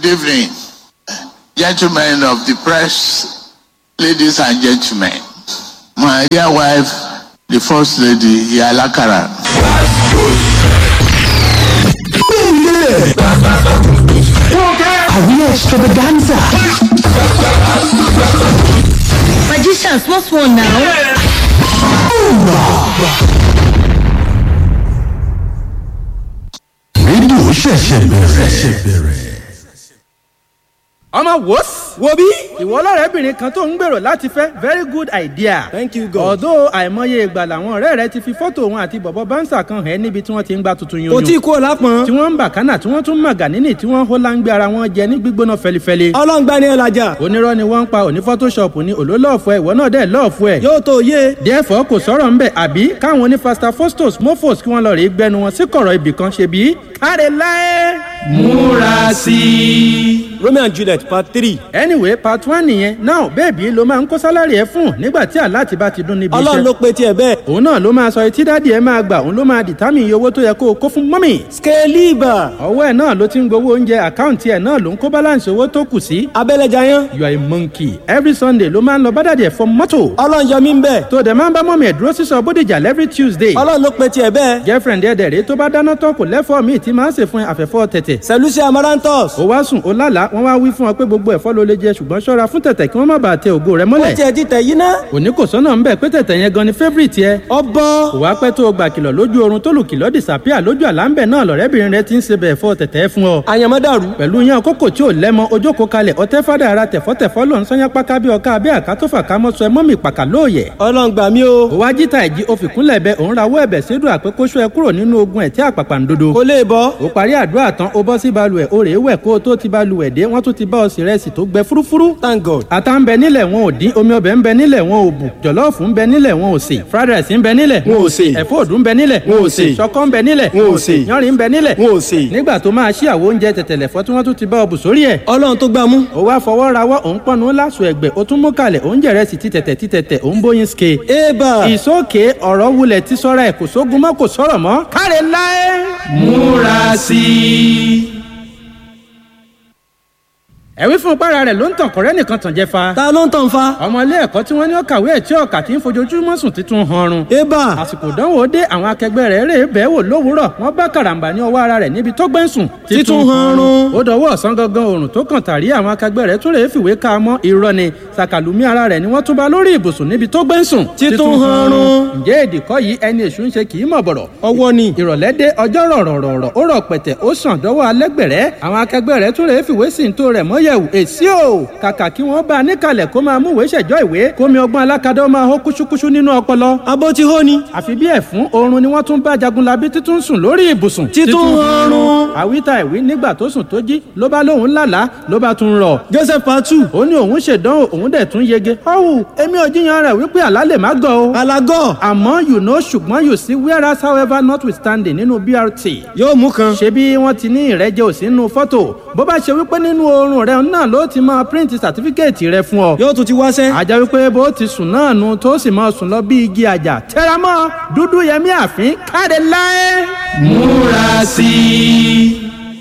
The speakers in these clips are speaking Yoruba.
Good evening, gentlemen of the press, ladies and gentlemen. My dear wife, the first lady, Yalakara. Àríyá extravaganza. Magicians, what's one now? Rédíò ṣẹ̀ṣẹ̀ bẹ̀rẹ̀. ọmọ wòs. wo bí. ìwọ ọlọ́rẹ́bìnrin kan tó ń gbèrò láti fẹ́ very good idea. Thank you, God. although àìmọye ìgbà làwọn ọ̀rẹ́ rẹ ti fi fọ́tò òun àti bọ̀bọ̀ bánsà kan hẹ́ níbi tí wọ́n ti ń gba tuntun yunyu. kò tí kú lápọn. tí wọ́n ń bà kánà tí wọ́n tún màgà nínì tí wọ́n hó láńgbé ara wọn jẹ ní gbígbóná fẹlifẹli. ọlọ́ngbà ni ẹ lajà. onírọ́ ni wọ́n ń pa òní photoshop ní òlólọ́ọ̀fù ẹ̀ ìwọ náà dẹ̀ lọ́ọ̀fù ẹ̀. yóò tó yé. therefore kò sọ̀rọ̀ ńbẹ̀ àbí káwọn oní fasta fostos mofos kí wọ́n lọ rèé gbẹnu wọn sí kọ̀rọ̀ ibì kan ṣe bí. káre láé. múra sí i romeo and juliet part three. anyway part one nìyẹn now bẹ́ẹ̀bí ló máa ń kó sálárì ẹ fún nígbà tí aláàtì bá ti dún níbi ọlọ́run ló pe tiẹ̀ bẹ́ẹ̀. òun náà ló máa sọ etí dáàdì ẹ máa gbà òun ló máa dìtámì iye owó tó yẹ kó o kó fún mọ́mì. skeliba. ọwọ́ ẹ̀ náà ló ti ń gbowó oúnjẹ àkáǹtì ẹ̀ náà ló ń kó balance owó tó kù sí. abẹ́lẹ́jà yán. you are a monkey every sunday ló máa ń lọ bá dàdí ẹ̀ fọ mọ́tò. ọlọ́run yọ mí ń bẹ̀. tó dẹ̀ máa ń bá mọ́mì ẹ̀ dúró sísọ bódìjà every tuesday. ọlọ́run ló pe tiẹ̀ bẹ́ẹ̀. girlfriend ẹ̀ dẹ̀ rèé tó bá dáná tán kò lẹ́fọ̀ọ́ míì tí máa ń sè fún ẹ àfẹ́fọ́ tẹ̀tẹ̀. sẹlúsì amarantos. ó wá sùn ó lálàá wọ́n wá wí fún ọ pé gbogbo ẹ̀fọ́ ló lè jẹ ṣùgbọ́n ṣọ́ra fún tẹ̀tẹ̀ kí wọ́n má bàa tẹ ògo rẹ ó mọ́lẹ̀. tiẹ̀ ti tẹ̀ yín ná. òní kò sọ́nà ń bẹ̀ pé tẹ̀tẹ̀ yẹn gan ni favourite yẹ. ọbọ̀. kò wá pẹ́ tó o gbà kìlọ̀ lójú oorun tó lù kìlọ̀ disappear lójú àlámbẹ̀ náà lọ̀rẹ́bìnrin rẹ ti ń ṣe bẹ̀ fọ́ tẹ̀tẹ̀ fún ọ. àyànmọ́ dàrú. pẹ̀lú yẹn kókò tí ò lẹ́mọ ojókòó kalẹ̀ ọtẹ́ fádà ara tẹ̀fọ́tẹ̀fọ́ ló ń sọ́yán páká bí ọká bí àkátọ́fà kámọ́sọ ẹ mọ́mì pàkà lóòyẹ̀. ọlọ́run gbà mí o. ó wá jíta ìjì òfìkúnlẹ̀ bẹ òun rawọ́ ẹ̀bẹ̀ sídùn àpékóṣó ẹ kúrò nínú ogun ẹ̀ tí àpàpà ń dodo. kò lè bọ́. ó parí àdúrà tán ó bọ́ sí balùwẹ̀ ó rèé wẹ̀ kó o tó ti balùwẹ̀ dé wọ́n tún ti bá ọ sí rẹ́sì tó gbẹ fúrúfúrú. thank god. ata ń bẹ nílẹ̀ wọn ò dín omi ọbẹ̀ ń bẹ nílẹ̀ wọn ò bù jọ̀lọ́ọ̀fù ń bẹ nílẹ̀ wọn ò sè fried rice ń bẹ nílẹ̀ Wọn ò sè. ẹ̀fọ́ òdù ń bẹ nílẹ̀ Wọn ò sè. ṣọkọ́ ń bẹ nílẹ̀ Wọn ò sè. yanrìn ń bẹ nílẹ̀ wọn ò sè. nígbà tó máa ṣí àwo oúnjẹ tẹ̀tẹ̀lẹ̀fọ́ tí wọ́n tún ti bá ọ bù sórí ẹ̀ ọlọ́run tó gbà mú. ó wá fọwọ́ rawọ́ òun pọ́nú láṣù ẹ̀gbẹ́ ó tún mú kalẹ̀ òun jẹ̀rẹ̀ sí ti tẹ̀tẹ̀ ti tẹ̀tẹ̀ òun bóyin ske. eba. ìsókè ọ̀rọ̀ wulẹ̀ ti sọ́ra ẹ̀ kò sógun mọ́ kò sọ̀rọ̀ mọ́ káre láé. múra sí i. ẹ̀wí fún para rẹ̀ ló ń tàn kọ́rẹ́ nìkan tàn jẹ́ fa. ta ló ń tàn fa. ọmọ ilé ẹ̀kọ́ tí wọ́n ní ó kàwé ẹ̀ tí ọ̀kà tí ń fojoojúmọ́ sùn títún hanrun. eba. àsìkò ìdánwò dé àwọn akẹgbẹ́ rẹ̀ rè bẹ́ẹ̀ wò lówùúrọ̀ wọ́n bá karambà ní ọwọ́ ara rẹ̀ níbi tó gbẹ́ ń sùn. Títún hanrun. ó dọwọ́ ọ̀sán gangan oòrùn tó kàn tàrí àwọn akẹgbẹ́ rẹ̀ tún rèé fìwé ká a mọ́ irọ́ ni sàkàlùmí ara rẹ̀ ni wọ́n tún bá lórí ibùsùn níbi tó gbẹ́ ń sùn. Títún hanrun. ǹjẹ́ èdìkọ́ yìí ẹni èṣù ń ṣe kì í mọ̀ bọ̀rọ̀ ọwọ́ ni. ìrọ̀lẹ́ dé ọjọ́ rọ̀rọ̀rọ̀rọ̀ ó rọ̀ pẹ̀tẹ̀ ó sàn dọ́wọ́ alẹ́gbẹ̀rẹ́ àwọn akẹgbẹ́ rẹ̀ tún rèé fìwé sí tó rẹ̀ mọ́yẹ̀wò èsì o kàkà kí wọ́n bá a níkàlẹ̀ kó máa múwèé ṣẹ̀jọ́ ìwé kómi ọgbọ́n alákadá ó máa hó kúṣúkúṣú nínú ọpọlọ abó ti hó ni. àfi bí ẹ̀fún oorun ni wọ́n tún bá jagunlabi títún sùn lórí ibùsùn. Títún ọrùn. àwítà ìwí nígbà tó sùn tó jí ló bá lóun lálàá ló bá tún rọ̀. joseph patu. ó ní òun ṣèdánwò òun dẹ̀ tún yege. ọ̀hún èmi ò jiyàn rẹ̀ wípé àlá lè má gọ̀ o. alagọ. àmọ́ you know ṣùgbọ́n you see whereas however notwithstanding nínú brt. yóò mú kan. ṣebí wọ́n ti ní ìrẹ́jẹ òsì nínú fọ́tò bó bá ṣe wípé nínú oorun rẹ̀ náà ló ti máa print certificate rẹ̀ fún ọ. yóò tún ti wáṣẹ́. àjà wípé bó ti sùn náà nu tó sì máa sùn lọ bí igi àjà tẹramọ́ dúdú yẹmí àfín káde láé. múra sí i.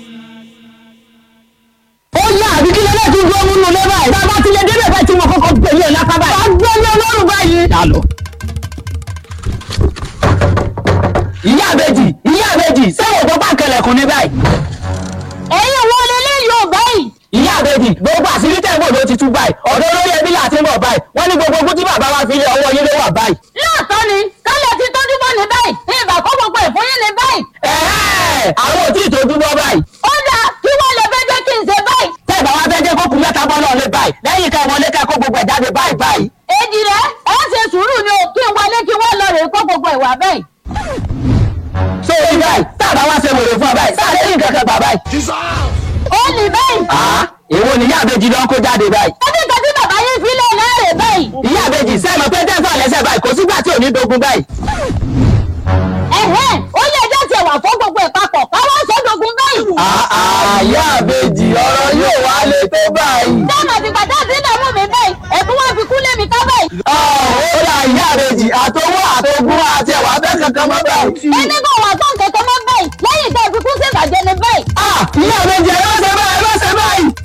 ó yá àbí kí lẹ́lẹ́ tún gbọ́ múnú lé báyìí. bàbá tilẹ̀ débẹ̀ báyìí tí mo kọ́kọ́ gbẹ̀lú ẹ̀ lápá báyìí. wàá gbọ́ ní ọlọ́run báyìí. ta lọ. ìyá àbèjì ìyá àbèjì sẹ́wọ̀n tó bá kẹlẹ̀kùn ní báyìí. ẹ̀yin wo lélẹ́yìí ò báyìí. ìyá àbèjì gbogbo àṣírí tẹ̀gbọ́n ló ti tú báyìí ọ̀dọ́ olórí ẹbí láti ń bọ̀ báyìí wọ́n ní gbogbo ogún tí bàbá wa fi lé ọwọ́ yín ló wà báyìí. lóòótọ́ ni kálẹ̀ ti tọ́jú bọ́ ní báyìí ìbà kó gbogbo ẹ̀ fún yín ní báyìí. ẹ̀ẹ́ àwọn ò tí ì tójú bọ́ báyìí. ó dáa kí wọ́n lè fẹ́ jẹ́ kí n ṣe báyìí. tẹ́ ẹ̀ bá wá fẹ́ jẹ́ kókun mẹ́ta bọ́ náà lé báyìí lẹ́yìn ká wọlé ká kó gbogbo ẹ̀ jáde báyìí báyìí. èjì rẹ̀ ẹ ṣe sùúrù ni o kí n wọlé kí wọ́n lọ rè kó gbogbo ìwà báyìí. so orí báyìí tá a bá wá ṣe wèrè fún ọ báyìí sáà lẹ́yìn kankan gbà báyìí. ó ní báyìí. àá èwo ni ìyá àbèjì lọ ń kó jáde báyìí. ẹbí kan tí bàbá yín fi lé lẹ́rè báyìí. ìyá àbèjì sẹ́ẹ̀mọ̀ pé tẹ́sán lẹ́sẹ̀ báyìí kò sígbà tí ò ní dogun báyìí. ẹ̀hẹ́n ó lè jẹ́ tiẹ̀ wà fún gbogbo ẹ̀ papọ̀ káwọn sọ́dọ̀gùn báyìí. àà ìyá àbèjì ọ̀rọ̀ yóò wá lè tó báyìí. dáàmà ti gbàdá sí ìdààmú mi báyìí ẹ̀bùn wọn fi kú lé mi ká báyìí. ó ra ìyá àbèjì àtọwọ́ àtọgún àti ẹ̀wà bẹ́ẹ̀ kankan mọ́ báyìí. ẹni kò wà fún kẹ̀kẹ́ mọ́ báyìí lẹ́yìn tẹ́ fi kú sí ìbàjẹ́ ni báyìí. ìyá àbèjì ẹ má ṣe báyìí ẹ má ṣe báyìí.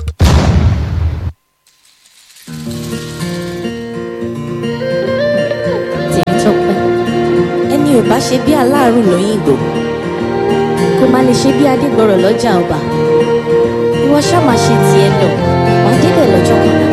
ṣe bí aláàrù lóyìnbó kò má lè ṣe bí adégbọrọ lọ́jà ọba ìwọ ṣáà máa ṣe tiẹ̀ lọ wàá débẹ̀ lọ́jọ́ kan náà.